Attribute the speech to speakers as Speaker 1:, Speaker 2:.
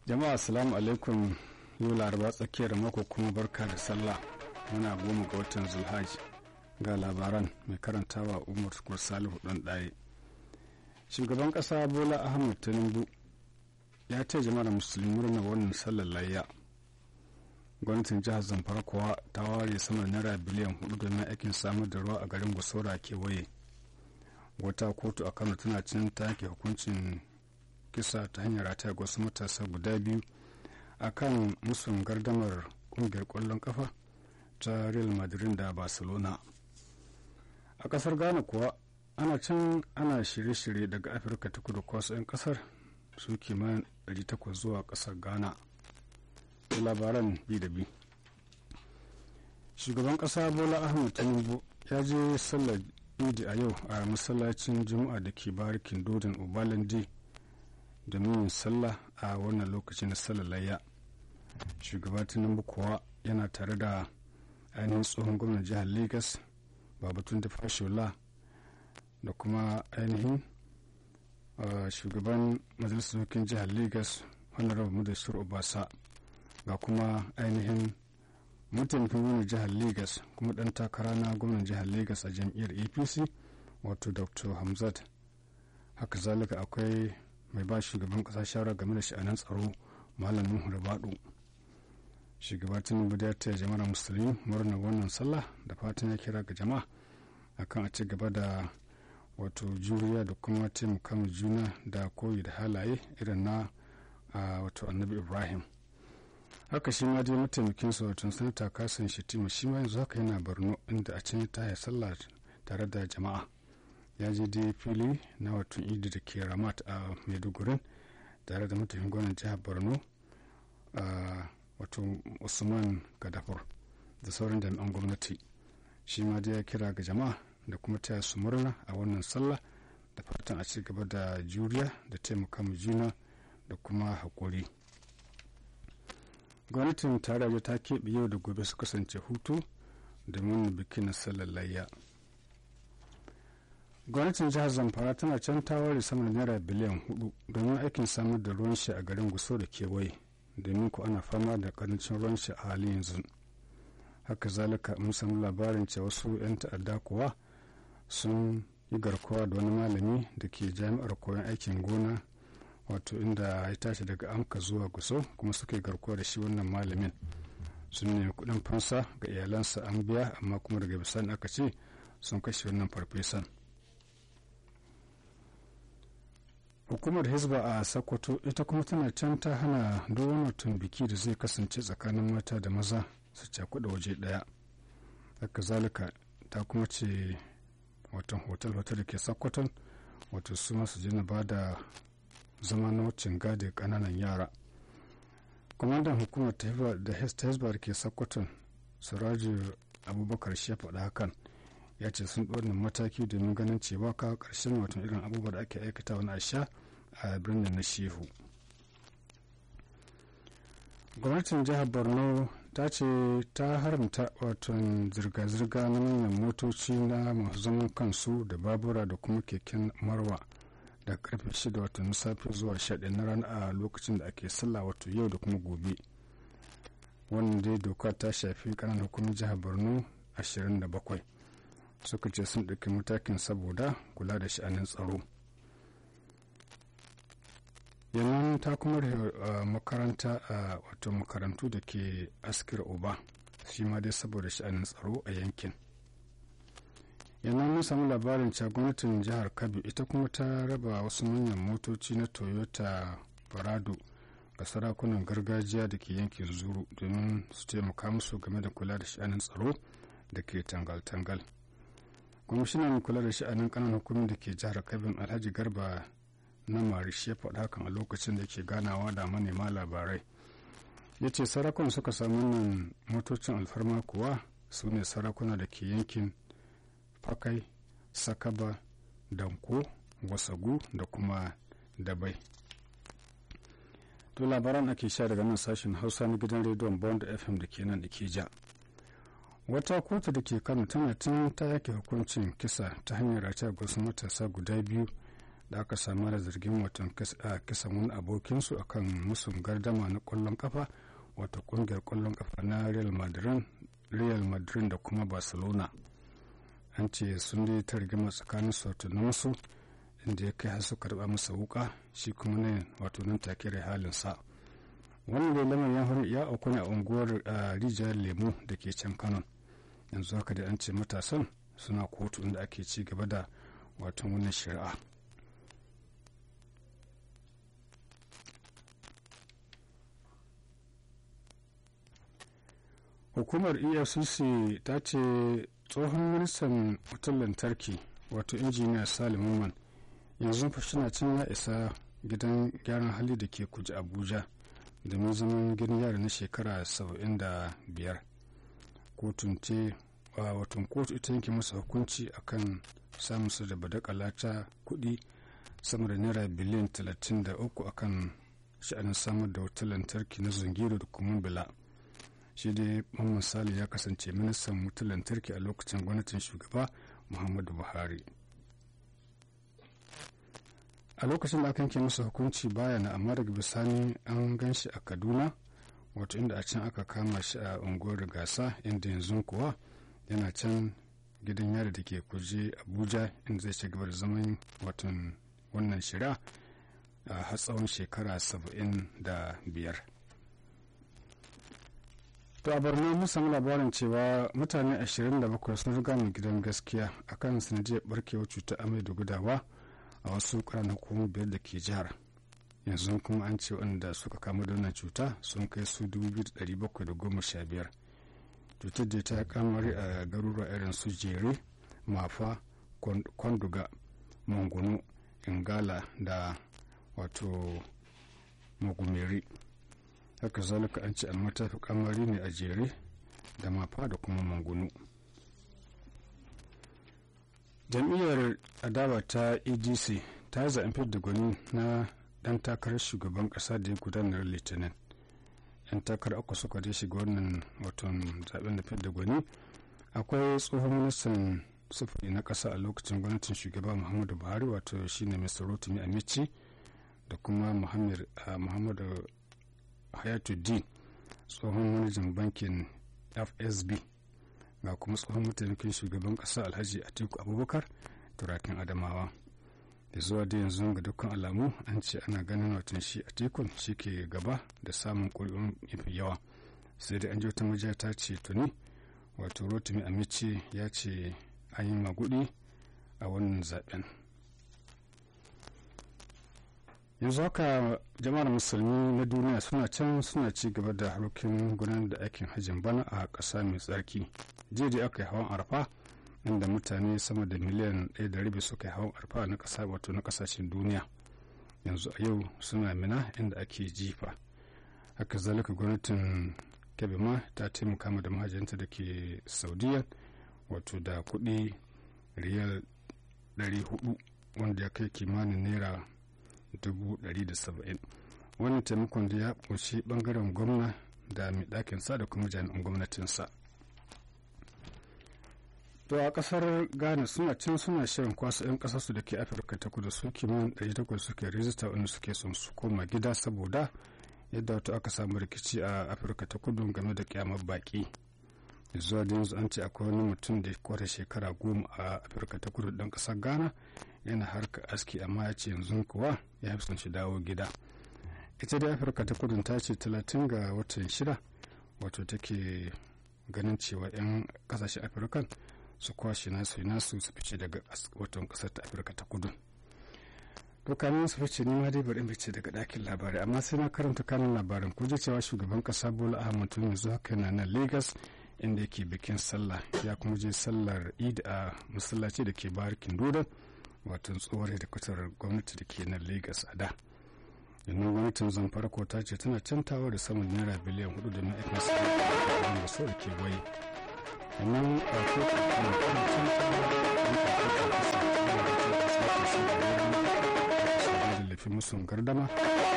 Speaker 1: jama'a assalamu alaikum yau laraba tsakiyar mako kuma barka da sallah muna goma ga watan zulhaj ga labaran mai karantawa umar salihu ɗan ɗaye shugaban ƙasa bola ahmad tinubu ya ce jama'ar musulmi murna wannan sallar layya gwamnatin jihar zamfara kuwa ta ware sama naira biliyan hudu domin aikin samar da ruwa a garin gusora kewaye wata kotu a kano tana cin ta yanke hukuncin kisa ta hanyar rataya ga wasu matasa guda biyu a kan musun gardamar kungiyar kwallon kafa ta real madrid da barcelona a kasar ghana kuwa ana can ana shirye-shirye daga afirka ta kudu kwasu 'yan kasar su kimanin 800 zuwa kasar ghana labaran bi da bi shugaban kasa bola ahmed tinubu ya je sallar idi a yau a masallacin juma'a da ke barikin dodon obalandi domin yin sallah a wannan lokaci na sallar layya shugaba tinubu kuwa yana tare da ainihin tsohon gwamnan jihar lagos babatun da fashola da kuma ainihin shugaban majalisar dokin jihar lagos honorable mudashir obasa ga kuma ainihin mataimakin gwamnan jihar lagos kuma dan takara na gwamnan jihar lagos a jam'iyyar apc wato dr hamzat haka zalika akwai mai ba shugaban kasa shawara game da sha'anin tsaro malamin hurbaɗu shugaba tinubu da ta jama'ar musulmi murna wannan sallah da fatan ya kira ga jama'a akan a ci gaba da wato juriya da kuma taimaka juna da koyi da halaye irin na wato annabi ibrahim haka shi ma dai mataimakin sa wato sanata kasan shetima shi ma yanzu haka yana borno inda a can ta sallah tare da jama'a ya je dai fili na wato idi da ke ramat a maiduguri tare da mataimakin gwamnan jihar borno wato usman gadafur da sauran jami'an gwamnati shi ma dai ya kira ga jama'a da kuma taya su murna a wannan sallah da fatan a ci gaba da juriya da taimaka mu juna da kuma haƙuri gwamnatin tarayya ta keɓe yau da gobe su kasance hutu domin bikin na sallar layya gwamnatin jihar zamfara tana can ta ware sama da naira biliyan hudu domin aikin samar da ruwan shi a garin guso da kewaye domin ku ana fama da karancin ruwan shi a halin yanzu haka zalika mun samu labarin cewa wasu 'yan ta'adda kuwa sun yi garkuwa da wani malami da ke jami'ar koyon aikin gona wato inda ya tashi daga amka zuwa guso kuma suka yi garkuwa da shi wannan malamin sun nemi kudin fansa ga iyalansa an biya amma kuma daga bisani aka ce sun kashe wannan farfesan hukumar hizba a sokoto ita kuma tana can ta hana wani biki da zai kasance tsakanin mata da maza su cakuɗa waje ɗaya haka zalika ta kuma ce watan hotel-hotel da ke sokoton wato su masu jina ba da zama na wucin gadi kananan yara kwamandan hukumar da hezbollah ke sokoton siraju abubakar shi ya faɗa hakan ya ce sun ɗornin mataki domin ganin cewa kawo ƙarshen watan irin abubuwa da ake aikata wani asha a birnin na shehu gwamnatin jihar borno ta ce ta haramta watan zirga-zirga na manyan motoci na masu zaman kansu da babura da kuma keken marwa da karfe 6 watan safe zuwa 11 na rana a lokacin da ake sallah wato yau da kuma gobe wannan dai doka ta shafi kananan hukumar jihar borno 27 suka ce sun ɗauki matakin saboda kula da sha'anin tsaro yanzu ta kuma makaranta a wato makarantu da ke askir oba shi ma dai saboda sha'anin tsaro a yankin yanzu mun samu labarin cewa gwamnatin jihar kabi ita kuma ta raba wasu manyan motoci na toyota parado ga sarakunan gargajiya da ke yankin zuru domin su taimaka musu game da kula da sha'anin tsaro da ke tangal-tangal kwamishinan kula da sha'anin kanan hukumin da ke jihar kabin alhaji garba na marishi ya faɗa hakan a lokacin da ke ganawa da manema labarai ya ce sarakuna suka samu nan motocin alfarma kuwa su ne sarakuna da ke yankin fakai sakaba danko wasagu da kuma dabai to labaran ake sha daga nan sashen hausa na gidan rediyon bond fm da ke nan da ke ja wata kotu da ke kano tana tun ta yake hukuncin kisa ta hanyar rataya wasu matasa guda biyu da aka samu da zargin watan kisan wani abokinsu akan musun gardama na kwallon kafa wata kungiyar kwallon kafa na real madrid real madrid da kuma barcelona an ce sun dai ta rigima tsakanin sautunan inda ya kai har su karba masa wuka shi kuma ne wato nan take da halinsa wannan da lamarin ya auku ne a unguwar rijiyar lemu da ke can kano yanzu haka da an ce matasan suna kotu inda ake ci gaba da wato wannan shari'a hukumar efcc ta ce tsohon ministan wutar lantarki wato injiniya salim man yanzu fashina can ya isa gidan gyaran hali da ke kuji abuja domin zaman gidan yari na shekara 75 kotun ce watan kotu ita yanke masa hukunci akan samun su da badakala ta kudi sama da naira biliyan 33 akan sha'anin samar da wutar lantarki na zungiro da kuma bila shi dai mamman sali ya kasance ministan wutar lantarki a lokacin gwamnatin shugaba muhammadu buhari a lokacin da aka yanke masa hukunci baya na amma daga bisani an gan shi a kaduna wato inda a can aka kama shi a unguwar gasa inda yanzu kuwa yana can gidan yari da ke kuje abuja inda zai ci gaba da zaman watan wannan shari'a a har tsawon shekara saba'in da biyar to a borno mun samu labarin cewa mutane 27 sun riga mu gidan gaskiya akan sanadiyar barkewar cutar amai da gudawa a wasu ƙananan hukumomi biyar da ke jihar yanzu kuma an ce wanda suka kama da wannan cuta sun kai su 2,715 cutar da ta kamari a garuruwa irin su jere mafa kwanduga mangunu ingala da wato magumeri haka zalika an ce almata fi kamari ne a jere da mafa da kuma mangunu jam'iyyar adawa ta edc ta yi zaɓen fidda gwani na ɗan takarar shugaban ƙasa da ya gudanar litinin yan takarar uku suka je shiga wannan watan zaɓen da fidda gwani akwai tsohon ministan sufuri na ƙasa a lokacin gwamnatin shugaba muhammadu buhari wato shine mr rotimi amici da kuma muhammadu hayatuddin tsohon manajan bankin fsb ga kuma tsohon mataimakin shugaban kasa alhaji atiku abubakar turakin adamawa da zuwa da yanzu ga dukkan alamu an ce ana ganin watan shi atikun shi ke gaba da samun ƙuri'un mafi yawa sai dai an ji wata majiya ta ce tuni wato rotimi amici ya ce an yi magudi a wannan zaben yanzu haka jama'ar musulmi na duniya suna can suna ci gaba da harkokin gudanar da aikin hajjin bana a ƙasa mai tsarki jiya da aka yi hawan arfa inda mutane sama da miliyan ɗaya da rabi suka yi hawan arfa na ƙasa wato na ƙasashen duniya yanzu a yau suna mina inda ake jifa haka zalika gwamnatin kebe ma ta taimaka ma da mahajinta da ke saudiya wato da kuɗi riyal 400 wanda ya kai kimanin naira 170 wannan taimakon da ya ƙunshi ɓangaren gwamna da mai ɗakinsa da kuma jami'an gwamnatinsa to a ƙasar ghana suna can suna shirin kwasa 'yan ƙasarsu da ke afirka ta kudu su kimanin 800 suke rijista wanda suke son su koma gida saboda yadda wato aka samu rikici a afirka ta kudu game da kyamar baƙi zuwa da yanzu an ce akwai wani mutum da kwata shekara goma a afirka ta kudu ɗan ƙasar ghana yana harka aski amma ya ce yanzu kuwa ya fi son shi dawo gida ita da afirka ta kudu ta ce 30 ga watan shida wato take ganin cewa 'yan kasashen afirka su kwashe nasu nasu su fice daga watan kasar ta afirka ta kudu to kamin su fice ni ma dai bari fice daga ɗakin labarai amma sai na karanta kanin labarin ko cewa shugaban kasa bola ahmad tun yanzu haka yana nan lagos inda yake bikin sallah ya kuma je sallar eid a masallaci da ke barikin dodon wato tsohuwar hedikwatar gwamnati da ke nan lagos a da yanzu gwamnatin zamfara ko ta ce tana cantawa da saman naira biliyan hudu da ma'aikin sa da so da ke waye sannan a kotu kuma tana cantawa da laifin musun gardama